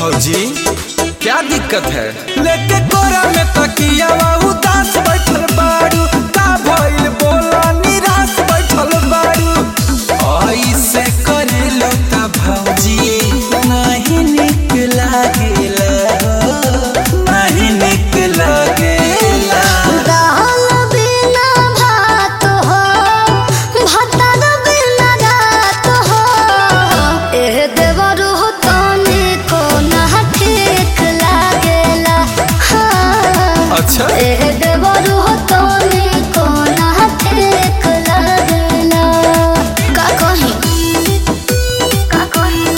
भौजी क्या दिक्कत है लेके कोरा में तकिया उदास बैठल बाड़ू का भइल बोला निराश बैठल बाड़ू ऐसे करेलो त भौजी नहीं निक लागेला नहीं निक लागेला दाल बिना भात हो भातर बिना रात हो एह देवरु तने को ना ठीक लागेला हाँ अच्छा एह देवरु तने को ना ठीक लागेला का कही का कही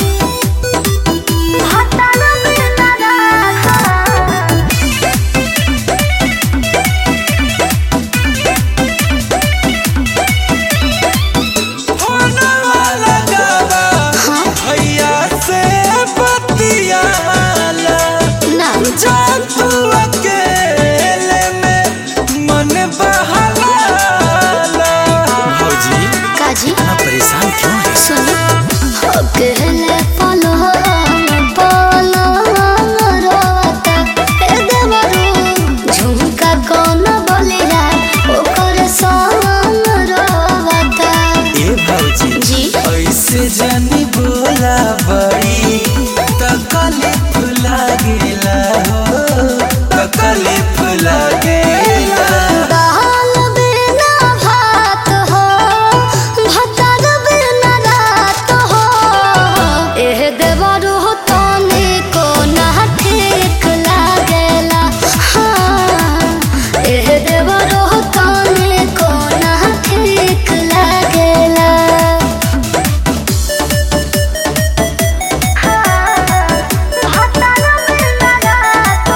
भातर बिना रात होने वाला गावा भैया से बतियाला ना जा तू अकेले में मन बहलाला भौजी काजी इतना परेशान क्यों है सुनो अकेले पलो पलो रोता ए देवरू झुमका कौन बोलिया ओकर संग रोता ए भौजी जी ऐसे जानी बोला बड़ी तकलीफ लागेला हो तकलीफ लागेला दाल बिना भात हो भातर बिना रात हो एह देवरू तने को ना ठीक लागेला हाँ एह देवरू तने को ना ठीक लागेला भातर बिना रात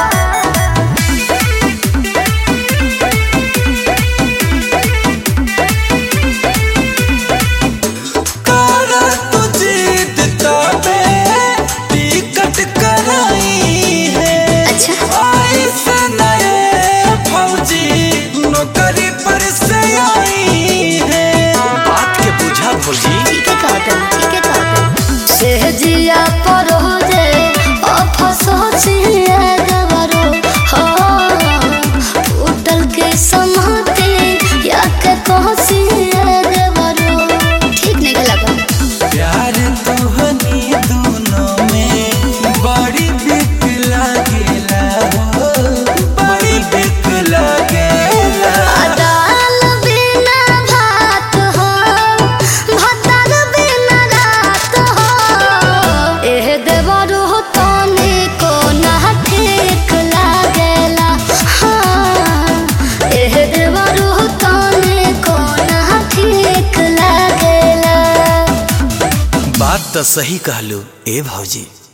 करा तू जीत तबे टिकट कराई है अच्छा ऐसे नए फौजी नौकरी पर से आई है बात के बुझा भौजी ठीक है कहतन ठीक है कहतन सहजिया पर हो जे अफसोसिया गवरो हो उठल के समाते या के कहसिया गवरो ठीक नहीं लगा प्यार तुहनी दोनों में बड़ी बिक लागेला हो बड़ी बिक लागेला दाल बिना भात हो भातर बिना रात हो एह देवरू तने को ना ठीक लागेला हाँ एह देवरू तने को ना ठीक लागेला बात तो सही कहलू ए भौजी